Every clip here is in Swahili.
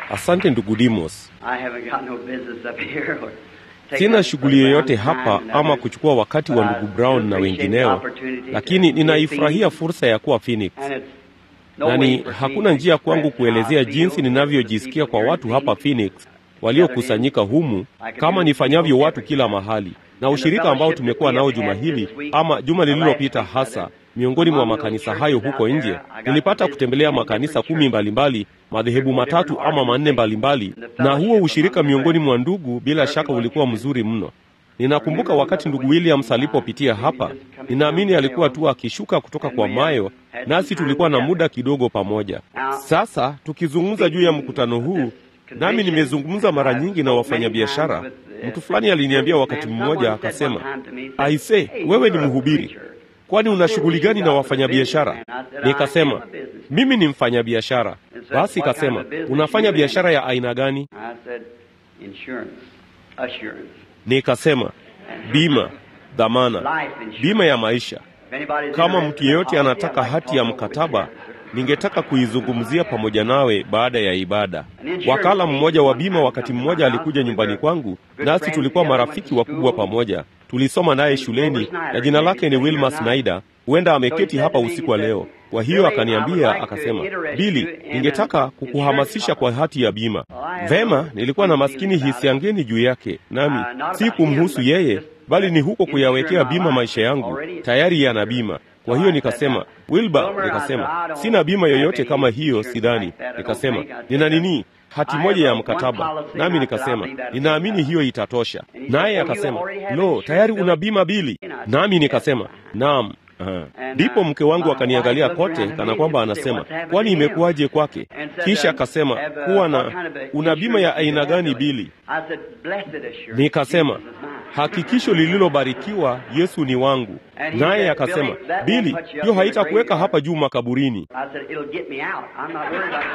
Asante ndugu Dimos. I haven't got no business up here or take Sina up shughuli yoyote Brown's hapa time and ama others, kuchukua wakati wa but I ndugu Brown do na appreciate the wengineo, opportunity lakini to be ninaifurahia seen, fursa ya kuwa Phoenix, and it's no na way ni for me hakuna to njia kwangu express how I kuelezea feel jinsi for the ninavyojisikia people kwa here in watu hapa Phoenix. Phoenix waliokusanyika humu kama nifanyavyo watu kila mahali, na ushirika ambao tumekuwa nao juma hili ama juma lililopita hasa miongoni mwa makanisa hayo huko nje, nilipata kutembelea makanisa kumi mbalimbali, madhehebu matatu ama manne mbalimbali, na huo ushirika miongoni mwa ndugu bila shaka ulikuwa mzuri mno. Ninakumbuka wakati ndugu Williams alipopitia hapa, ninaamini alikuwa tu akishuka kutoka kwa Mayo, nasi tulikuwa na muda kidogo pamoja. Sasa tukizungumza juu ya mkutano huu, nami nimezungumza mara nyingi na wafanyabiashara. Mtu fulani aliniambia wakati mmoja, akasema, aise, wewe ni mhubiri, kwani una shughuli gani na wafanyabiashara? Nikasema, mimi ni mfanyabiashara. Basi kasema, unafanya biashara ya aina gani? I said, insurance, assurance. Nikasema, bima, dhamana, Life insurance. bima ya maisha. If anybody's Kama interested mtu in a yeyote policy, anataka I'd like to hati ya talk over mkataba, with you. ningetaka kuizungumzia pamoja nawe baada ya ibada. Wakala mmoja wa bima wakati mmoja alikuja nyumbani kwangu, nasi tulikuwa marafiki wakubwa pamoja. Tulisoma naye shuleni, na jina lake ni Wilma Snyder. Huenda ameketi hapa usiku wa leo. Kwa hiyo akaniambia, akasema, Bili, ningetaka kukuhamasisha kwa hati ya bima. Vema, nilikuwa na maskini hisia ngeni juu yake, nami si kumhusu yeye, bali ni huko kuyawekea bima maisha yangu. Tayari yana bima. Kwa hiyo nikasema, Wilba, nikasema sina bima yoyote kama hiyo, sidhani. Nikasema nina nini, hati moja ya mkataba. Nami nikasema ninaamini hiyo itatosha. Naye akasema lo, tayari una bima Bili? Nami nikasema naam. Aha. Ndipo mke wangu akaniangalia kote kana kwamba anasema, kwani imekuwaje kwake? Kisha akasema kuwa na una bima ya aina gani Bili? I said, blessed assurance. Nikasema Jesus is mine. hakikisho lililobarikiwa, Yesu ni wangu. Naye akasema, Bili, hiyo haitakuweka hapa juu makaburini. I said, it'll get me out. I'm not worried about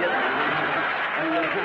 getting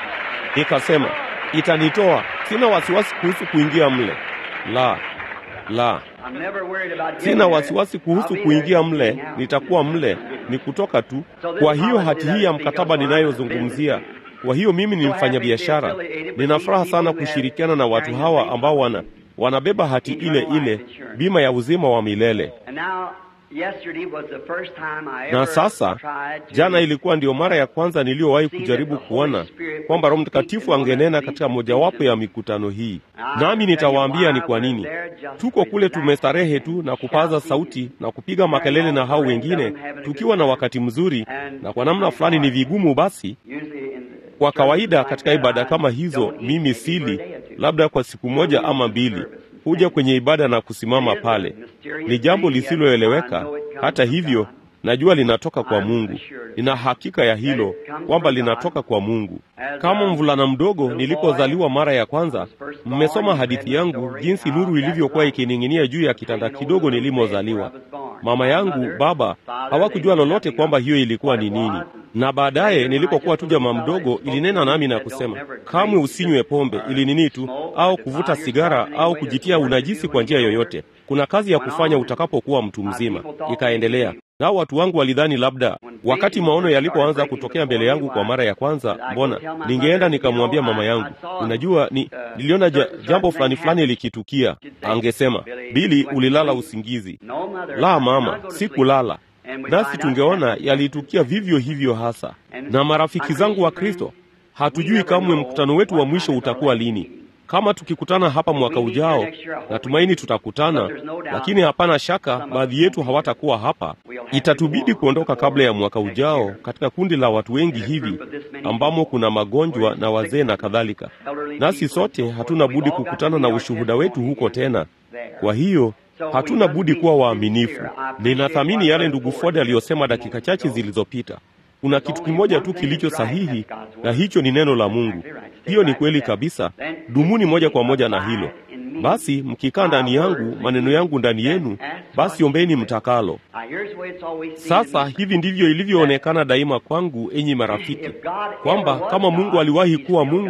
Nikasema itanitoa, sina wasiwasi kuhusu kuingia mle. La, la, I'm never worried about getting sina there. wasiwasi kuhusu I'll be kuingia there. mle, nitakuwa mle, ni kutoka tu. Kwa hiyo hati hii ya mkataba ninayozungumzia, kwa hiyo mimi ni mfanyabiashara, nina furaha sana kushirikiana na watu hawa ambao wana wanabeba hati ile ile, bima ya uzima wa milele. And now, yesterday was the first time I Na ever sasa tried to jana ilikuwa ndiyo mara ya kwanza niliyowahi kujaribu kuona kwamba Roho Mtakatifu angenena katika mojawapo ya mikutano hii, nami nitawaambia ni kwa nini. Tuko kule tumestarehe tu na kupaza sauti na kupiga makelele na hao wengine, tukiwa na wakati mzuri, na kwa namna fulani ni vigumu basi usually in the kwa kawaida churches katika like that, ibada I kama hizo don't eat mimi maybe for a sili day or two. labda kwa siku moja ama mbili, huja kwenye ibada na kusimama pale. Ni jambo lisiloeleweka. Hata hivyo, najua linatoka kwa Mungu. Nina hakika ya hilo kwamba linatoka kwa Mungu. Kama mvulana mdogo nilipozaliwa mara ya kwanza, mmesoma hadithi yangu jinsi nuru ilivyokuwa ikining'inia juu ya kitanda kidogo nilimozaliwa. Mama yangu, baba hawakujua lolote kwamba hiyo ilikuwa ni nini, na baadaye nilipokuwa tu jamaa mdogo, ilinena nami na kusema, kamwe usinywe pombe ili nini tu, au kuvuta sigara au kujitia unajisi kwa njia yoyote. Kuna kazi ya kufanya utakapokuwa mtu mzima. Ikaendelea. Nao watu wangu walidhani labda wakati maono yalipoanza kutokea mbele yangu kwa mara ya kwanza, mbona ningeenda nikamwambia mama yangu, unajua ni, niliona ja, jambo fulani fulani likitukia. Angesema, Bili, ulilala usingizi. No, mother, La I'm mama, not going to sleep. sikulala. And we Nasi find out tungeona that- yalitukia vivyo hivyo hasa. Na marafiki zangu wa Kristo, hatujui kamwe mkutano wetu wa mwisho utakuwa lini. Kama tukikutana hapa mwaka ujao, natumaini tutakutana, lakini hapana shaka baadhi yetu hawatakuwa hapa. Itatubidi kuondoka kabla ya mwaka ujao katika kundi la watu wengi hivi ambamo kuna magonjwa na wazee na kadhalika. Nasi sote hatuna budi kukutana na ushuhuda wetu huko tena. Kwa hiyo hatuna budi kuwa waaminifu. Ninathamini yale ndugu Ford aliyosema dakika chache zilizopita. Kuna kitu kimoja tu kilicho sahihi, na hicho ni neno la Mungu. Hiyo ni kweli kabisa. Dumuni moja kwa moja na hilo. Basi mkikaa ndani yangu, maneno yangu ndani yenu, basi ombeni mtakalo. Sasa hivi ndivyo ilivyoonekana daima kwangu, enyi marafiki, kwamba kama Mungu aliwahi kuwa Mungu,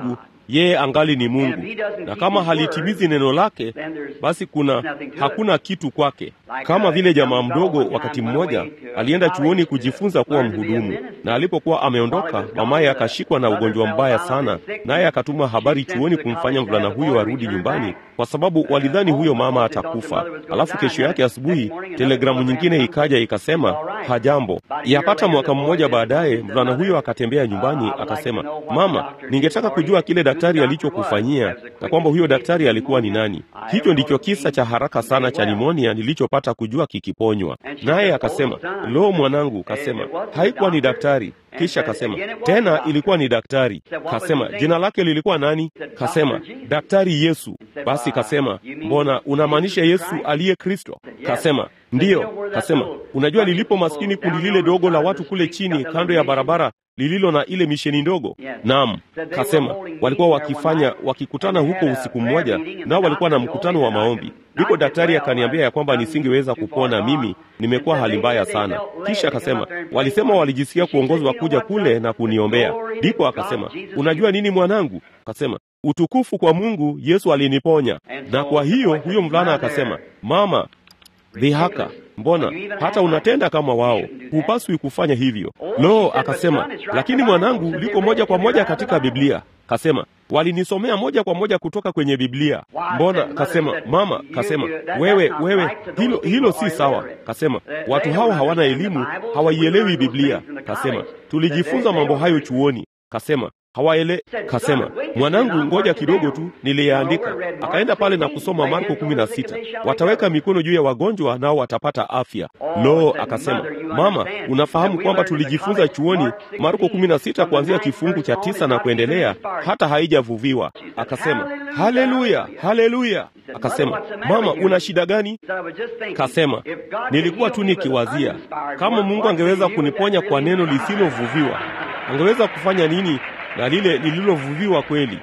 yeye angali ni Mungu, na kama halitimizi neno lake, basi kuna hakuna kitu kwake. Kama vile jamaa mdogo wakati mmoja alienda chuoni kujifunza kuwa mhudumu, na alipokuwa ameondoka, mamaye akashikwa na ugonjwa mbaya sana, naye akatuma habari chuoni kumfanya mvulana huyo arudi nyumbani, kwa sababu walidhani huyo mama atakufa. Alafu kesho yake asubuhi telegramu nyingine ikaja ikasema hajambo. Yapata mwaka mmoja baadaye, mvulana huyo akatembea nyumbani akasema, mama, ningetaka kujua kile daktari alichokufanyia na kwamba huyo daktari alikuwa ni nani. Hicho ndicho kisa cha haraka sana cha nimonia nilichopata kujua kikiponywa. Naye akasema, lo, mwanangu, kasema haikuwa ni daktari. Kisha kasema tena ilikuwa ni daktari. Kasema jina lake lilikuwa nani? Kasema daktari Yesu. Basi kasema mbona unamaanisha Yesu aliye Kristo? Kasema ndiyo. Kasema unajua lilipo maskini kundi lile dogo la watu kule chini kando ya barabara lililo na ile misheni ndogo. Naam, kasema walikuwa wakifanya wakikutana huko usiku mmoja, nao walikuwa na mkutano wa maombi. Ndipo daktari akaniambia ya kwamba nisingeweza kupona mimi, nimekuwa hali mbaya sana. Kisha akasema walisema walijisikia kuongozwa kuja kule na kuniombea. Ndipo akasema unajua nini mwanangu? Kasema utukufu kwa Mungu, Yesu aliniponya. Na kwa hiyo huyo mvulana akasema, mama, dhihaka Mbona hata unatenda kama wao? Hupaswi kufanya hivyo. Lo, akasema, lakini mwanangu, liko moja kwa moja katika Biblia. Kasema walinisomea moja kwa moja kutoka kwenye Biblia. Mbona? Kasema mama, kasema wewe, wewe, hilo hilo si sawa. Kasema watu hao hawana elimu, hawaielewi Biblia. Kasema tulijifunza mambo hayo chuoni. Kasema hawaele. Kasema mwanangu, ngoja kidogo tu, niliyaandika. Akaenda pale na kusoma Marko kumi na sita, wataweka mikono juu ya wagonjwa nao watapata afya. Lo, akasema mama, unafahamu kwamba tulijifunza chuoni Marko kumi na sita kuanzia kifungu cha tisa na kuendelea, hata haijavuviwa. Akasema haleluya, haleluya. Akasema mama, una shida gani? Kasema nilikuwa tu nikiwazia kama Mungu angeweza kuniponya kwa neno lisilovuviwa, angeweza kufanya nini na lile lililovuviwa kweli.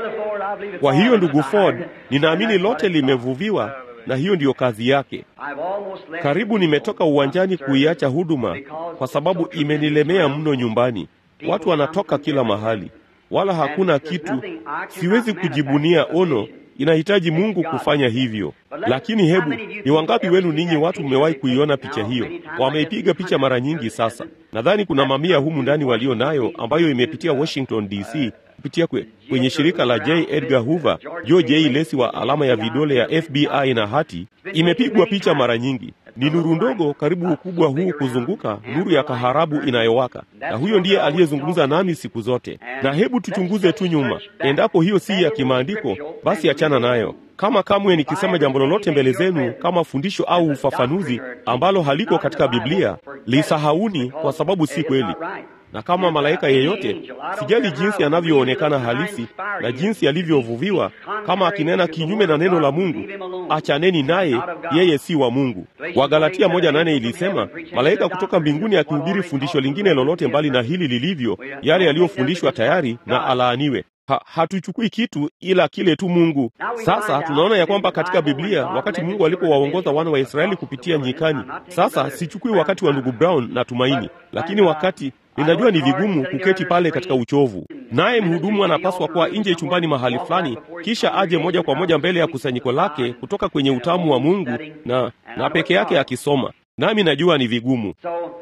Kwa hiyo ndugu Ford, ninaamini lote limevuviwa na hiyo ndiyo kazi yake. Karibu nimetoka uwanjani kuiacha huduma kwa sababu imenilemea mno nyumbani. Watu wanatoka kila mahali, wala hakuna kitu. Siwezi kujibunia ono, inahitaji Mungu kufanya hivyo. Lakini hebu ni wangapi wenu ninyi watu mmewahi kuiona picha hiyo? Wameipiga picha mara nyingi sasa. Nadhani kuna mamia humu ndani walio nayo, ambayo imepitia Washington DC kupitia kwe, kwenye shirika la J. Edgar Hoover, Joe J. Lesi wa alama ya vidole ya FBI na hati. Imepigwa picha mara nyingi. Ni nuru ndogo karibu ukubwa huu kuzunguka, nuru ya kaharabu inayowaka, na huyo ndiye aliyezungumza nami siku zote. Na hebu tuchunguze tu nyuma, endapo hiyo si ya kimaandiko, basi achana nayo. Kama kamwe nikisema jambo lolote mbele zenu kama fundisho au ufafanuzi ambalo haliko katika Biblia, lisahauni, kwa sababu si kweli na kama malaika yeyote, sijali jinsi anavyoonekana halisi na jinsi alivyovuviwa, kama akinena kinyume na neno la Mungu, achaneni naye, yeye si wa Mungu. Wagalatia moja nane ilisema malaika kutoka mbinguni akihubiri fundisho lingine lolote mbali na hili lilivyo, yale yaliyofundishwa tayari, na alaaniwe. Ha, hatuchukui kitu ila kile tu Mungu. Sasa tunaona ya kwamba katika Biblia wakati Mungu alipowaongoza wana wa Israeli kupitia nyikani, sasa sichukui wakati wa ndugu Brown na Tumaini, lakini wakati ninajua ni vigumu kuketi pale katika uchovu, naye mhudumu anapaswa kuwa nje chumbani mahali fulani, kisha aje moja kwa moja mbele ya kusanyiko lake kutoka kwenye utamu wa Mungu na, na peke yake akisoma, nami najua ni vigumu.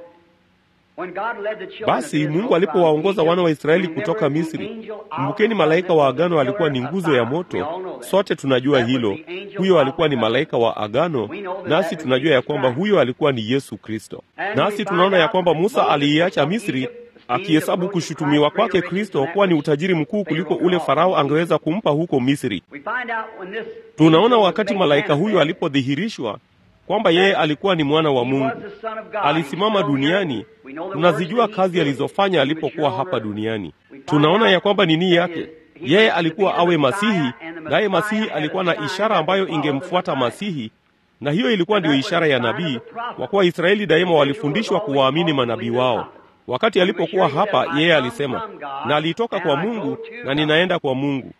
Basi Mungu alipowaongoza wana wa Israeli kutoka Misri, kumbukeni, malaika wa agano alikuwa ni nguzo ya moto. Sote tunajua hilo. Huyo alikuwa ni malaika wa agano, nasi tunajua ya kwamba huyo alikuwa ni Yesu Kristo. Nasi tunaona ya kwamba Musa aliiacha Misri akihesabu kushutumiwa kwake Kristo kuwa ni utajiri mkuu kuliko ule Farao angeweza kumpa huko Misri. Tunaona wakati malaika huyo alipodhihirishwa kwamba yeye alikuwa ni mwana wa Mungu, alisimama duniani. Tunazijua kazi alizofanya alipokuwa hapa duniani. Tunaona ya kwamba nini yake, yeye alikuwa awe Masihi, naye Masihi alikuwa na ishara ambayo ingemfuata Masihi, na hiyo ilikuwa ndiyo ishara ya nabii, kwa kuwa Israeli daima walifundishwa kuwaamini manabii wao. Wakati alipokuwa hapa, yeye alisema, na alitoka kwa Mungu na ninaenda kwa Mungu.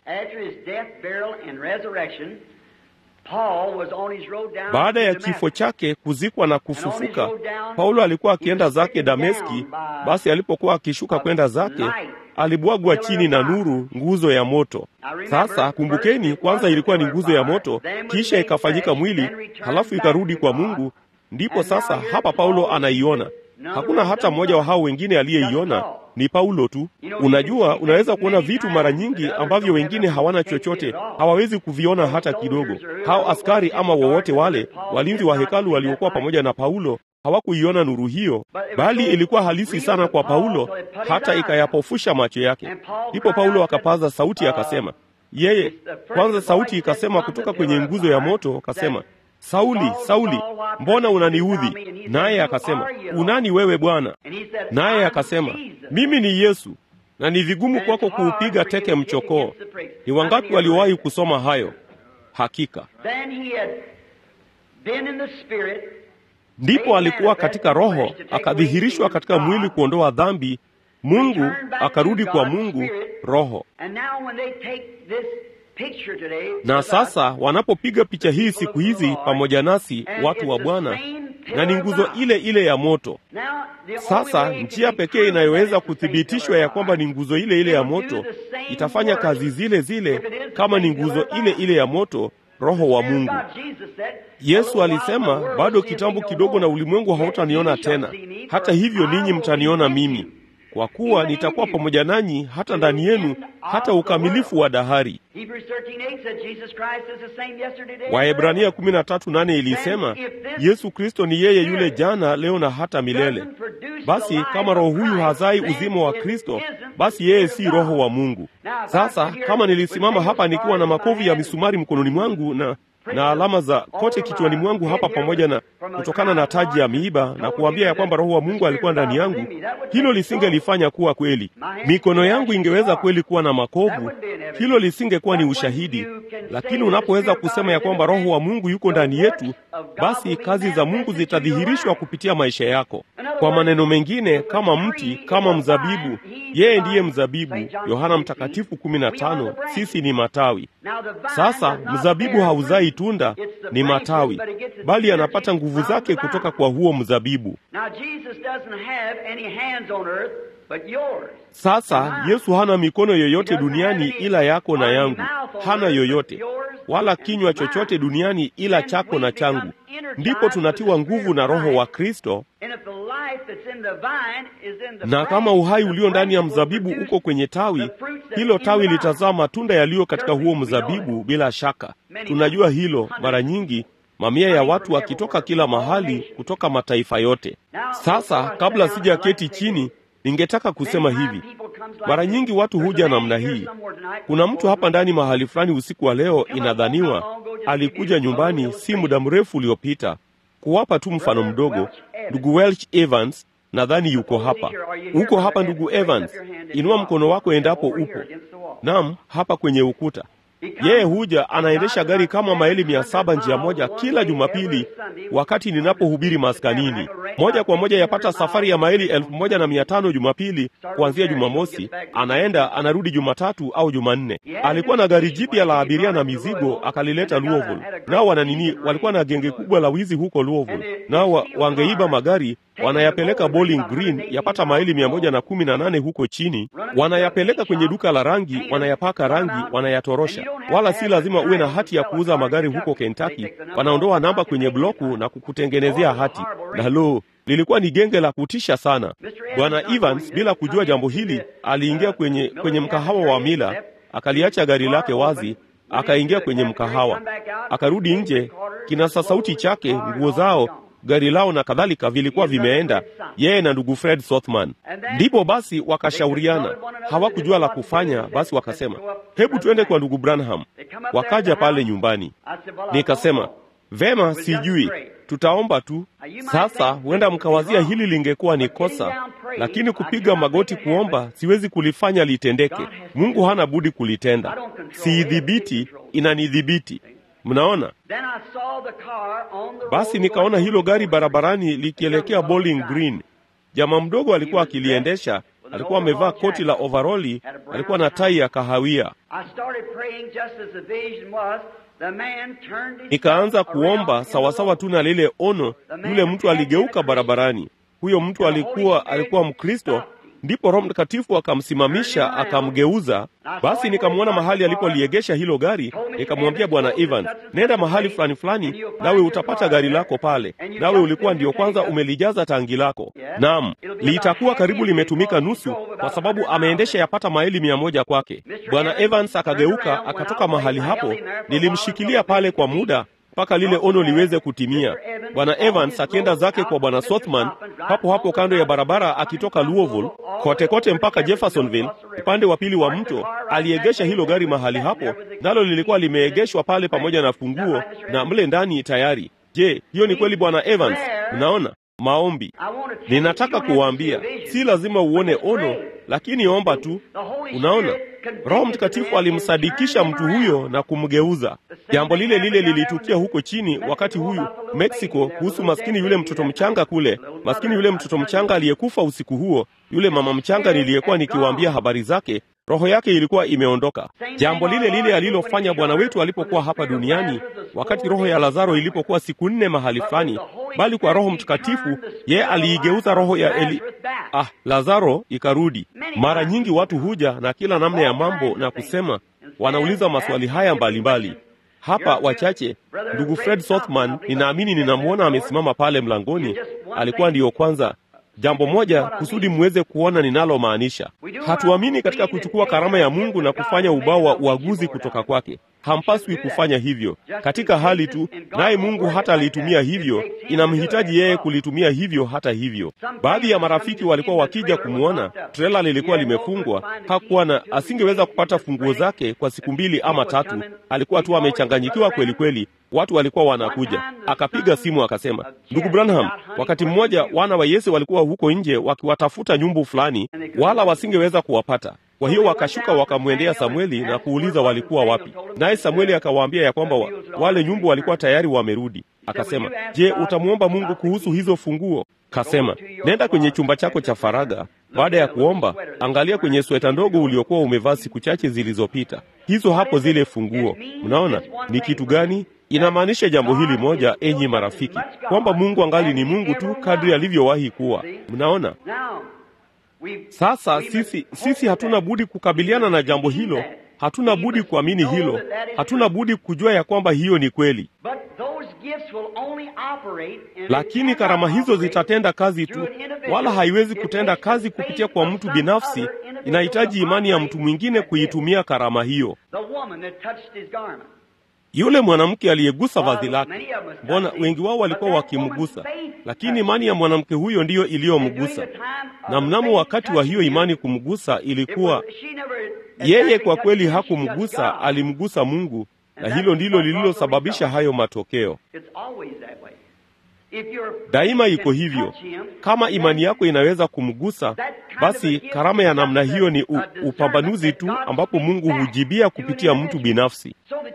Baada ya kifo chake, kuzikwa na kufufuka, Paulo alikuwa akienda zake Dameski. Basi alipokuwa akishuka kwenda zake alibwagwa chini na nuru, nguzo ya moto. Sasa kumbukeni, kwanza ilikuwa ni nguzo ya moto, kisha ikafanyika mwili, halafu ikarudi kwa Mungu. Ndipo sasa hapa Paulo anaiona. Hakuna hata mmoja wa hao wengine aliyeiona, ni Paulo tu. Unajua, unaweza kuona vitu mara nyingi ambavyo wengine hawana chochote, hawawezi kuviona hata kidogo. Hao askari ama wowote wale walinzi wa hekalu waliokuwa pamoja na Paulo hawakuiona nuru hiyo, bali ilikuwa halisi sana kwa Paulo, hata ikayapofusha macho yake. Ndipo Paulo akapaza sauti akasema, yeye kwanza, sauti ikasema kutoka kwenye nguzo ya moto, akasema Sauli, Sauli, mbona unaniudhi? Naye akasema, unani wewe Bwana? Naye akasema, mimi ni Yesu, na ni vigumu kwako kuupiga teke mchokoo. Ni wangapi waliowahi kusoma hayo? Hakika ndipo alikuwa katika Roho, akadhihirishwa katika mwili kuondoa dhambi. Mungu akarudi kwa Mungu Roho. Na sasa wanapopiga picha hii siku hizi pamoja nasi watu wa Bwana, na ni nguzo ile ile ya moto. Sasa njia pekee inayoweza kuthibitishwa ya kwamba ni nguzo ile ile ya moto itafanya kazi zile zile kama ni nguzo ile ile ya moto, Roho wa Mungu. Yesu alisema, bado kitambo kidogo na ulimwengu hautaniona tena, hata hivyo ninyi mtaniona mimi kwa kuwa nitakuwa pamoja nanyi hata ndani yenu hata ukamilifu wa dahari. Waebrania 13:8 ilisema Yesu Kristo ni yeye yule jana, leo na hata milele. Basi kama roho huyu hazai uzima wa Kristo, basi yeye si roho wa Mungu. Sasa kama nilisimama hapa nikiwa na makovu ya misumari mkononi mwangu na na alama za kote kichwani mwangu hapa pamoja na kutokana na taji ya miiba na kuambia ya kwamba roho wa Mungu alikuwa ndani yangu, hilo lisingelifanya kuwa kweli. Mikono yangu ingeweza kweli kuwa na makovu, hilo lisingekuwa ni ushahidi. Lakini unapoweza kusema ya kwamba roho wa Mungu yuko ndani yetu, basi kazi za Mungu zitadhihirishwa kupitia maisha yako. Kwa maneno mengine, kama mti, kama mzabibu, yeye ndiye mzabibu, Yohana Mtakatifu 15, sisi ni matawi. Sasa mzabibu hauzai tunda, ni matawi, bali anapata nguvu zake kutoka kwa huo mzabibu. Sasa Yesu hana mikono yoyote duniani ila yako na yangu, hana yoyote wala kinywa chochote duniani ila chako na changu. Ndipo tunatiwa nguvu na Roho wa Kristo, na kama uhai ulio ndani ya mzabibu uko kwenye tawi, hilo tawi litazaa matunda yaliyo katika huo mzabibu. Bila shaka tunajua hilo. Mara nyingi mamia ya watu wakitoka kila mahali, kutoka mataifa yote. Sasa kabla sijaketi chini ningetaka kusema hivi. Mara nyingi watu huja namna hii. Kuna mtu hapa ndani mahali fulani usiku wa leo, inadhaniwa alikuja nyumbani si muda mrefu uliopita. Kuwapa tu mfano mdogo, ndugu Welch Evans nadhani yuko hapa. Uko hapa ndugu Evans? Inua mkono wako endapo upo. Naam, hapa kwenye ukuta. Yeye huja anaendesha gari kama maili mia saba njia moja kila Jumapili, wakati ninapohubiri maskanini. Moja kwa moja yapata safari ya maili elfu moja na mia tano Jumapili kuanzia Jumamosi, anaenda anarudi Jumatatu au Jumanne. Alikuwa na gari jipya la abiria na mizigo, akalileta Louisville. Nao wana nini? Walikuwa na genge kubwa la wizi huko Louisville, nao wa, wangeiba magari wanayapeleka Bowling Green, yapata maili mia moja na kumi na nane huko chini, wanayapeleka kwenye duka la rangi, wanayapaka rangi, wanayatorosha. Wala si lazima uwe na hati ya kuuza magari huko Kentucky. Wanaondoa namba kwenye bloku na kukutengenezea hati. Na lo, lilikuwa ni genge la kutisha sana. Bwana Evans, bila kujua jambo hili, aliingia kwenye, kwenye mkahawa wa Mila, akaliacha gari lake wazi, akaingia kwenye mkahawa, akarudi nje, kinasa sauti chake, nguo zao gari lao na kadhalika vilikuwa vimeenda, yeye na ndugu Fred Sothman. Ndipo basi wakashauriana, hawakujua la kufanya. Basi wakasema, hebu tuende kwa ndugu Branham. Wakaja pale nyumbani, nikasema vema, sijui, tutaomba tu. Sasa huenda mkawazia hili lingekuwa ni kosa, lakini kupiga magoti kuomba siwezi kulifanya litendeke. Mungu hana budi kulitenda, siidhibiti, inanidhibiti. Mnaona? Basi nikaona hilo gari barabarani likielekea Bowling Green. Jamaa mdogo alikuwa akiliendesha, alikuwa amevaa koti la overoli, alikuwa na tai ya kahawia. Nikaanza kuomba sawasawa tu na lile ono. Yule mtu aligeuka barabarani. Huyo mtu alikuwa alikuwa Mkristo, Ndipo Roho Mtakatifu akamsimamisha akamgeuza. Basi nikamwona mahali alipoliegesha hilo gari, nikamwambia Bwana Evans, nenda mahali fulani fulani, nawe utapata gari lako pale, nawe ulikuwa ndio kwanza umelijaza tangi lako. Naam, litakuwa karibu limetumika nusu, kwa sababu ameendesha yapata maili mia moja kwake. Bwana Evans akageuka akatoka mahali hapo, nilimshikilia pale kwa muda mpaka lile ono liweze kutimia. Bwana Evans akienda zake kwa Bwana Sothman hapo hapo kando ya barabara akitoka Louisville kote kote mpaka Jeffersonville upande wa pili wa mto, aliegesha hilo gari mahali hapo, nalo lilikuwa limeegeshwa pale pamoja na funguo na mle ndani tayari. Je, hiyo ni kweli Bwana Evans? Unaona, maombi. Ninataka kuwaambia, si lazima uone ono, lakini omba tu. Unaona, Roho Mtakatifu alimsadikisha mtu huyo na kumgeuza. Jambo lile lile lilitukia huko chini wakati huyu Mexico, kuhusu maskini yule mtoto mchanga kule, maskini yule mtoto mchanga aliyekufa usiku huo, yule mama mchanga niliyekuwa nikiwaambia habari zake roho yake ilikuwa imeondoka. Jambo lile lile alilofanya Bwana wetu alipokuwa hapa duniani, wakati roho ya Lazaro ilipokuwa siku nne mahali fulani, bali kwa Roho Mtakatifu yeye aliigeuza roho ya Eli, ah, Lazaro ikarudi. Mara nyingi watu huja na kila namna ya mambo na kusema, wanauliza maswali haya mbalimbali mbali. Hapa wachache, ndugu Fred Sothman, ninaamini ninamwona amesimama pale mlangoni, alikuwa ndiyo kwanza Jambo moja kusudi muweze kuona ninalomaanisha. Hatuamini katika kuchukua karama ya Mungu na kufanya ubao wa uaguzi kutoka kwake. Hampaswi kufanya hivyo katika hali tu, naye Mungu hata alitumia hivyo, inamhitaji yeye kulitumia hivyo. Hata hivyo, baadhi ya marafiki walikuwa wakija kumwona, trela lilikuwa limefungwa, hakuwa na, asingeweza kupata funguo zake kwa siku mbili ama tatu. Alikuwa tu amechanganyikiwa kweli kweli. Watu walikuwa wanakuja, akapiga simu akasema, ndugu Branham, wakati mmoja wana wa Yesu walikuwa huko nje wakiwatafuta nyumbu fulani, wala wasingeweza kuwapata. Kwa hiyo wakashuka wakamwendea Samueli na kuuliza walikuwa wapi, naye Samueli akawaambia ya kwamba wa, wale nyumbu walikuwa tayari wamerudi. Akasema, je, utamwomba Mungu kuhusu hizo funguo? Kasema, nenda kwenye chumba chako cha faraga. Baada ya kuomba, angalia kwenye sweta ndogo uliokuwa umevaa siku chache zilizopita. Hizo hapo zile funguo. Mnaona ni kitu gani? Inamaanisha jambo hili moja, enyi marafiki, kwamba Mungu angali ni Mungu tu kadri alivyowahi kuwa. Mnaona? Sasa sisi sisi hatuna budi kukabiliana na jambo hilo, hatuna budi kuamini hilo, hatuna budi kujua ya kwamba hiyo ni kweli. Lakini karama hizo zitatenda kazi tu, wala haiwezi kutenda kazi kupitia kwa mtu binafsi. Inahitaji imani ya mtu mwingine kuitumia karama hiyo. Yule mwanamke aliyegusa vazi lake, mbona wengi wao walikuwa wakimgusa, lakini imani ya mwanamke huyo ndiyo iliyomgusa. Na mnamo wakati wa hiyo imani kumgusa, ilikuwa yeye kwa kweli hakumgusa, alimgusa Mungu, na hilo ndilo lililosababisha hayo matokeo. Daima iko hivyo. Kama imani yako inaweza kumgusa, basi karama ya namna hiyo ni u, upambanuzi tu, ambapo Mungu hujibia kupitia mtu binafsi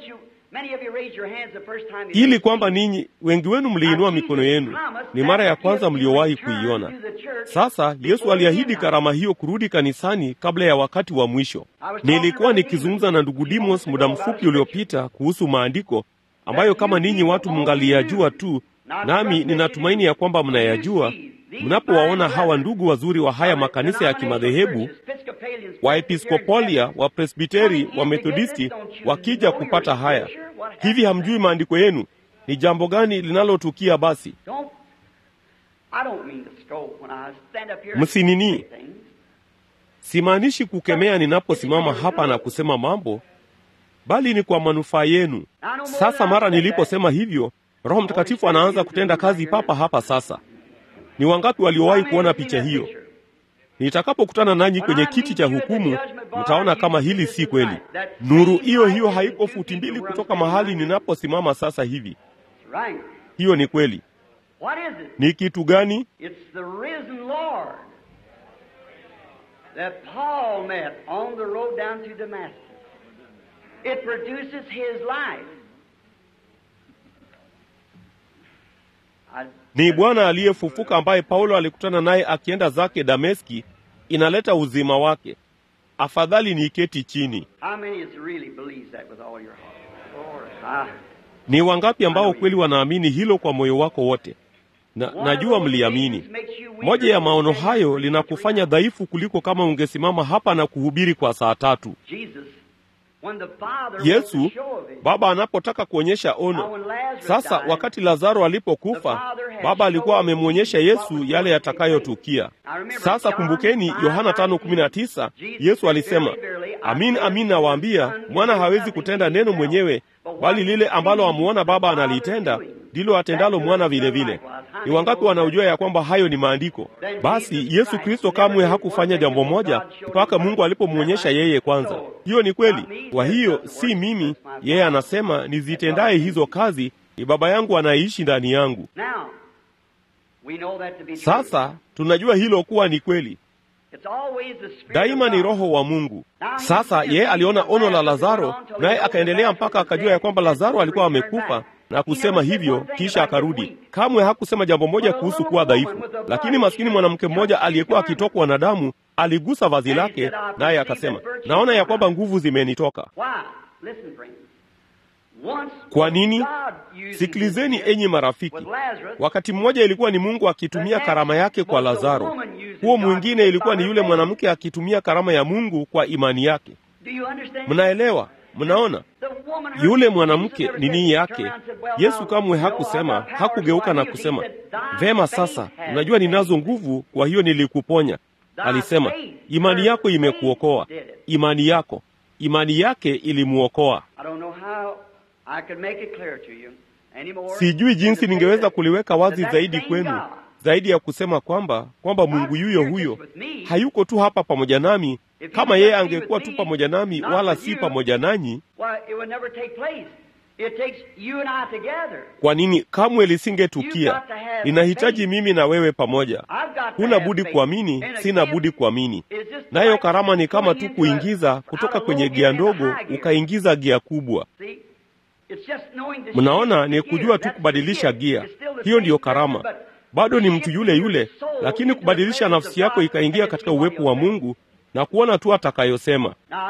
ili kwamba ninyi wengi wenu mliinua mikono yenu. Ni mara ya kwanza mliowahi kuiona. Sasa Yesu aliahidi karama hiyo kurudi kanisani kabla ya wakati wa mwisho. Nilikuwa nikizungumza na ndugu Dimos muda mfupi uliopita kuhusu maandiko ambayo kama ninyi watu mngaliyajua tu, nami ninatumaini ya kwamba mnayajua mnapowaona hawa ndugu wazuri wa haya makanisa ya kimadhehebu Waepiskopolia, Wapresbiteri, Wamethodisti wakija kupata haya hivi, hamjui maandiko yenu? Ni jambo gani linalotukia? Basi msinini, simaanishi kukemea ninaposimama hapa na kusema mambo, bali ni kwa manufaa yenu. Sasa mara niliposema hivyo, Roho Mtakatifu anaanza kutenda kazi papa hapa sasa. Ni wangapi waliowahi kuona picha hiyo? Nitakapokutana nanyi kwenye kiti cha hukumu, mtaona kama hili si kweli. Nuru hiyo hiyo haiko futi mbili kutoka mahali ninaposimama sasa hivi. Hiyo ni kweli. Ni kitu gani? Ni Bwana aliyefufuka ambaye Paulo alikutana naye akienda zake Dameski. Inaleta uzima wake. Afadhali niiketi chini. Ni wangapi ambao kweli wanaamini hilo kwa moyo wako wote? na najua mliamini. Moja ya maono hayo linakufanya dhaifu kuliko kama ungesimama hapa na kuhubiri kwa saa tatu. Yesu Baba anapotaka kuonyesha ono. Sasa wakati Lazaro alipokufa, Baba alikuwa amemwonyesha Yesu yale yatakayotukia. Sasa kumbukeni Yohana 5:19, Yesu alisema, amin amin nawaambia, mwana hawezi kutenda neno mwenyewe, bali lile ambalo amuona Baba analitenda ndilo atendalo mwana vile vile. Ni wangapi wanaojua ya kwamba hayo ni maandiko? Basi Yesu Kristo kamwe hakufanya jambo moja mpaka Mungu alipomwonyesha yeye kwanza. Hiyo ni kweli. Kwa hiyo si mimi, yeye anasema nizitendaye hizo kazi ni Baba yangu anayeishi ndani yangu. Sasa tunajua hilo kuwa ni kweli. Daima ni Roho wa Mungu. Sasa yeye aliona ono la Lazaro, naye akaendelea mpaka akajua ya kwamba Lazaro alikuwa amekufa na kusema hivyo, kisha akarudi. Kamwe hakusema jambo moja kuhusu kuwa dhaifu, lakini maskini mwanamke mmoja aliyekuwa akitokwa na damu aligusa vazi lake, naye akasema, naona ya kwamba nguvu zimenitoka. Kwa nini? Sikilizeni enyi marafiki, wakati mmoja ilikuwa ni Mungu akitumia karama yake kwa Lazaro, huo mwingine ilikuwa ni yule mwanamke akitumia karama ya Mungu kwa imani yake. Mnaelewa? Mnaona, yule mwanamke ni nini yake? Yesu kamwe hakusema, hakugeuka na kusema, vema, sasa unajua ninazo nguvu, kwa hiyo nilikuponya. Alisema, imani yako imekuokoa. Imani yako, imani yake ilimuokoa. Sijui jinsi ningeweza kuliweka wazi zaidi kwenu, zaidi ya kusema kwamba kwamba Mungu yuyo huyo hayuko tu hapa pamoja nami. Kama yeye angekuwa tu pamoja nami, wala si pamoja nanyi, kwa nini kamwe lisingetukia? Linahitaji mimi na wewe pamoja. Huna budi kuamini, sina budi kuamini. Nayo karama ni kama tu kuingiza kutoka kwenye gia ndogo ukaingiza gia kubwa. Mnaona, ni kujua tu kubadilisha gia. Hiyo ndiyo karama. Bado ni mtu yule yule, lakini kubadilisha nafsi yako ikaingia katika uwepo wa Mungu na kuona tu atakayosema.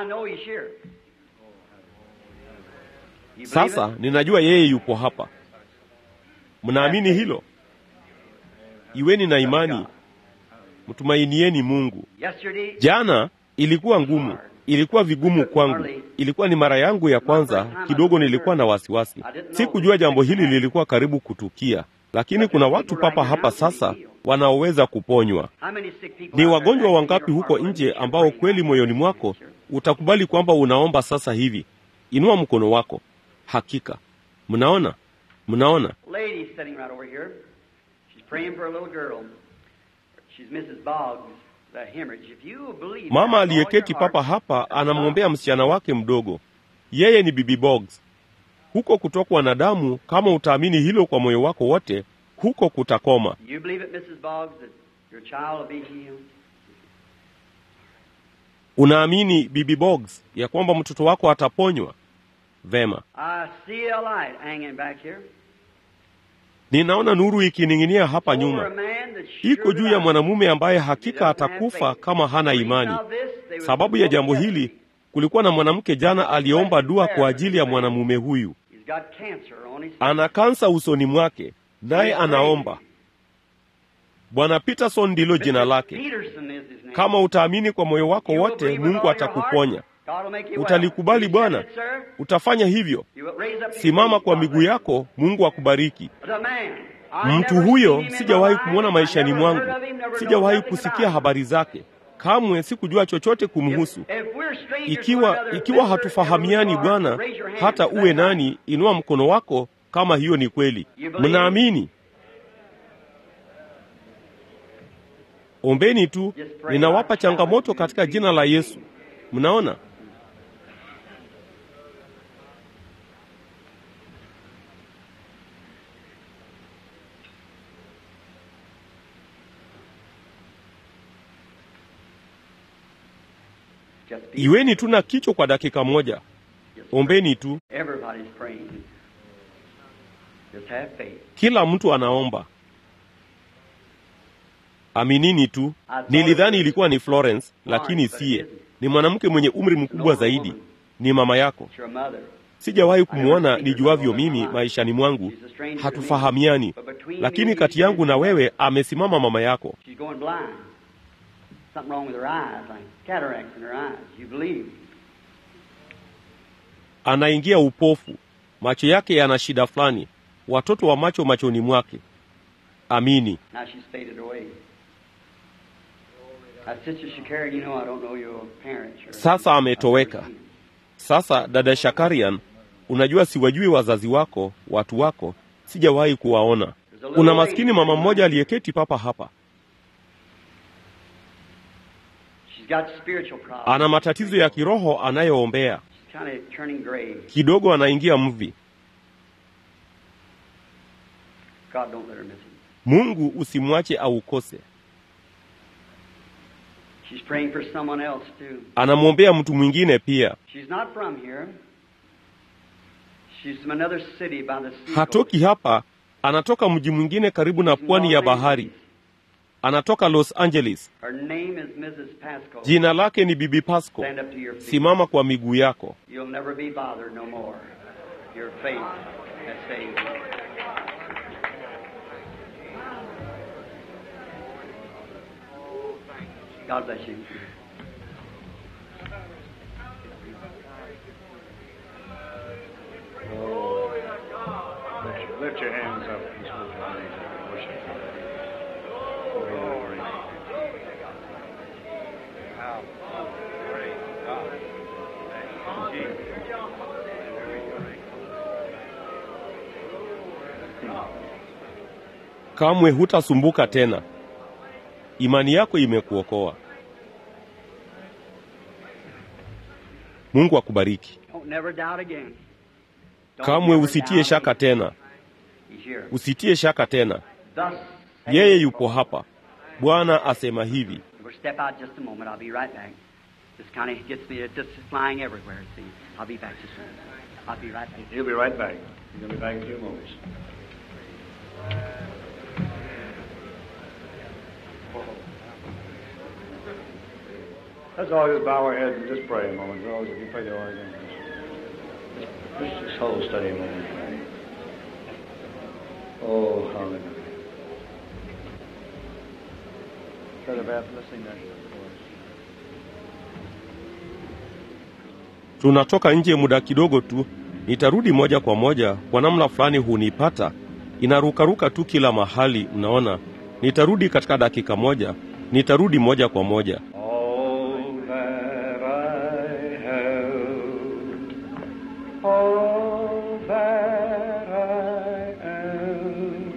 Sasa ninajua yeye yupo hapa. Mnaamini hilo? Iweni na imani, mtumainieni Mungu. Jana ilikuwa ngumu, ilikuwa vigumu kwangu. Ilikuwa ni mara yangu ya kwanza, kidogo nilikuwa na wasiwasi. Sikujua jambo hili lilikuwa karibu kutukia, lakini kuna watu papa hapa sasa wanaoweza kuponywa. Ni wagonjwa wangapi huko nje ambao kweli moyoni mwako utakubali kwamba unaomba sasa hivi? Inua mkono wako. Hakika mnaona, mnaona mama aliyeketi papa hapa anamwombea msichana wake mdogo. Yeye ni Bibi Boggs. Huko kutokwa na damu, kama utaamini hilo kwa moyo wako wote, huko kutakoma. Unaamini Bibi Boggs ya kwamba mtoto wako ataponywa? Vema, ninaona nuru ikining'inia hapa nyuma, iko juu ya mwanamume ambaye hakika atakufa kama hana imani. Sababu ya jambo hili, kulikuwa na mwanamke jana aliyeomba dua kwa ajili ya mwanamume huyu. Ana kansa usoni mwake, naye anaomba. Bwana Peterson ndilo jina lake. Kama utaamini kwa moyo wako wote, Mungu atakuponya. Utalikubali Bwana? Utafanya hivyo? Simama kwa miguu yako, Mungu akubariki. Mtu huyo sijawahi kumwona maishani mwangu, sijawahi kusikia habari zake, kamwe sikujua chochote kumhusu. Ikiwa ikiwa hatufahamiani Bwana, hata uwe nani, inua mkono wako kama hiyo ni kweli. Mnaamini? Ombeni tu, ninawapa changamoto katika jina la Yesu. Mnaona? Iweni tu na kichwa kwa dakika moja. Ombeni tu. Kila mtu anaomba. Aminini tu. Nilidhani ilikuwa ni Florence, lakini siye. Ni mwanamke mwenye umri mkubwa zaidi. Ni mama yako. sijawahi kumwona nijuavyo mimi maishani mwangu, hatufahamiani, lakini kati yangu na wewe amesimama mama yako. She's going blind. Something wrong with her eyes, like cataracts in her eyes. You believe? Anaingia upofu, macho yake yana shida fulani, watoto wa macho machoni mwake. Amini. Now she's faded away. Now, Sister Shakara, you know I don't know your parents. Or Sasa ametoweka. Sasa dada Shakarian, unajua siwajui wazazi wako, watu wako, sijawahi kuwaona. Kuna maskini mama mmoja aliyeketi papa hapa, She's got spiritual problems. ana matatizo ya kiroho anayoombea, She's kind of turning gray. kidogo anaingia mvi. God don't let her miss him. Mungu usimwache aukose. She's praying for someone else too. Anamwombea mtu mwingine pia. She's not from here. She's from another city by the sea. Hatoki hapa, anatoka mji mwingine karibu na pwani ya bahari. Anatoka Los Angeles. Her name is Mrs. Pasco. Jina lake ni Bibi Pasco. Stand up to your feet. Simama kwa miguu yako. You'll never be bothered no more. Your faith has saved you. God bless you. Lift, lift your hands up. Just lift your hands up. Worship. Glory. Kamwe hutasumbuka tena. Imani yako imekuokoa. Mungu akubariki. Don't never doubt again. Don't Kamwe never usitie doubt shaka again. tena. He's here. Usitie shaka tena. Thus, Yeye yupo hapa. Bwana asema hivi. We'll step out just a moment. I'll be right back. This kind of gets me. It's just flying everywhere. See, I'll be back just a minute. I'll be right back. He'll be right back. He's going to be back in a few moments. Let's all just bow our heads and just pray a moment. As always, if you pray the organ. Just, just hold steady a moment. Pray. Oh, hallelujah. Brother Beth, let's sing that chorus. Tunatoka nje muda kidogo tu. Nitarudi moja kwa moja. Kwa namna fulani hunipata, inarukaruka tu kila mahali. Mnaona, nitarudi katika dakika moja. Nitarudi moja kwa moja. All that I have, all that I am,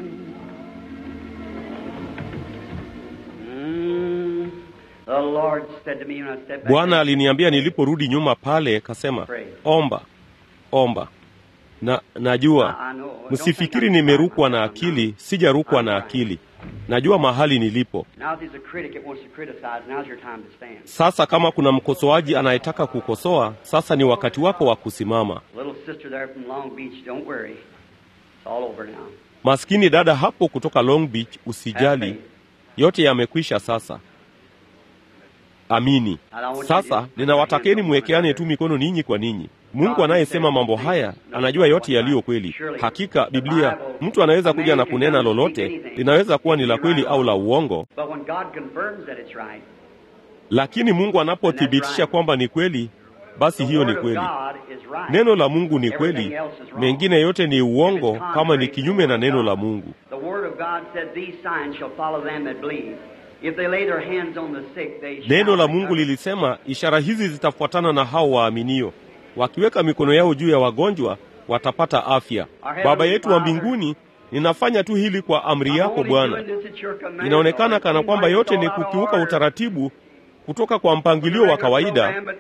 Mm. The Lord said to me when I stepped back. Bwana aliniambia niliporudi nyuma pale, kasema omba, omba. Na najua I, I know. Don't msifikiri think I'm- nimerukwa na akili, sijarukwa na akili. Najua mahali nilipo. Now there's a critic that wants to criticize. Now's your time to stand. Sasa kama kuna mkosoaji anayetaka kukosoa, sasa ni wakati wako wa kusimama. Little sister there from Long Beach, don't worry. It's all over now. Maskini dada hapo kutoka Long Beach, usijali, yote yamekwisha sasa. Amini. Sasa ninawatakeni mwekeane tu mikono ninyi kwa ninyi. Mungu anayesema mambo haya anajua yote yaliyo kweli. Hakika Biblia, mtu anaweza kuja na kunena lolote, linaweza kuwa ni la kweli au la uongo, But when God confirms that it's right, lakini Mungu anapothibitisha kwamba ni kweli, basi the hiyo ni word of kweli. God is right. Neno la Mungu ni kweli, mengine yote ni uongo kama ni kinyume na neno la Mungu. The word of God said, These signs shall follow them that believe. If they lay their hands on the sick, they shall Neno la recover. Mungu lilisema ishara hizi zitafuatana na hao waaminio, wakiweka mikono yao juu ya wagonjwa watapata afya. Baba yetu wa mbinguni, ninafanya tu hili kwa amri I'm yako only Bwana. doing this at your command, Inaonekana Lord. kana It kwamba seems yote like ni it's all out of kukiuka order. utaratibu kutoka kwa mpangilio wa kawaida, When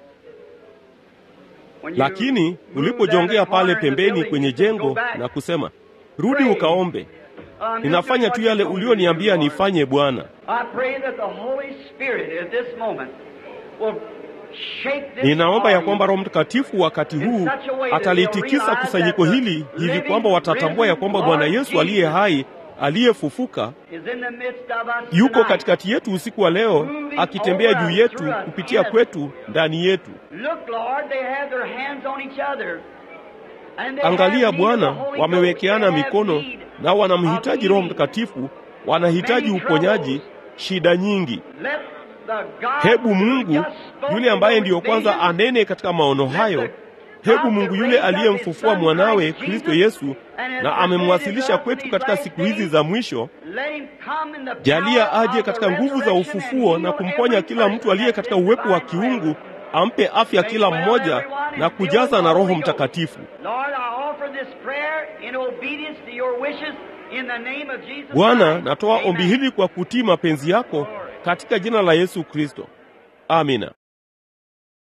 you lakini move ulipojongea that pale corner of the pembeni building, kwenye you said, jengo "Go back." na kusema, rudi ukaombe. I'm just Ninafanya doing tu what yale you told me ulioniambia to do, Lord. nifanye Bwana. I pray that the Holy Spirit at this moment will shake this Ninaomba ya kwamba audience Roho Mtakatifu wakati huu atalitikisa kusanyiko hili hivi kwamba watatambua ya kwamba Bwana Yesu aliye hai aliyefufuka is in the midst of us yuko tonight. katikati yetu usiku wa leo, akitembea juu yetu, kupitia kwetu, ndani yetu. Look, Lord, they have their hands on each other. Angalia Bwana, wamewekeana mikono na wanamhitaji Roho Mtakatifu, wanahitaji uponyaji, shida nyingi. Hebu Mungu yule ambaye ndiyo kwanza anene katika maono hayo, hebu Mungu yule aliyemfufua mwanawe Kristo Yesu na amemwasilisha kwetu katika siku hizi za mwisho, jalia aje katika nguvu za ufufuo na kumponya kila mtu aliye katika uwepo wa kiungu, ampe afya kila mmoja na kujaza na Roho Mtakatifu. Bwana, natoa ombi hili kwa kutii mapenzi yako katika jina la Yesu Kristo. Amina.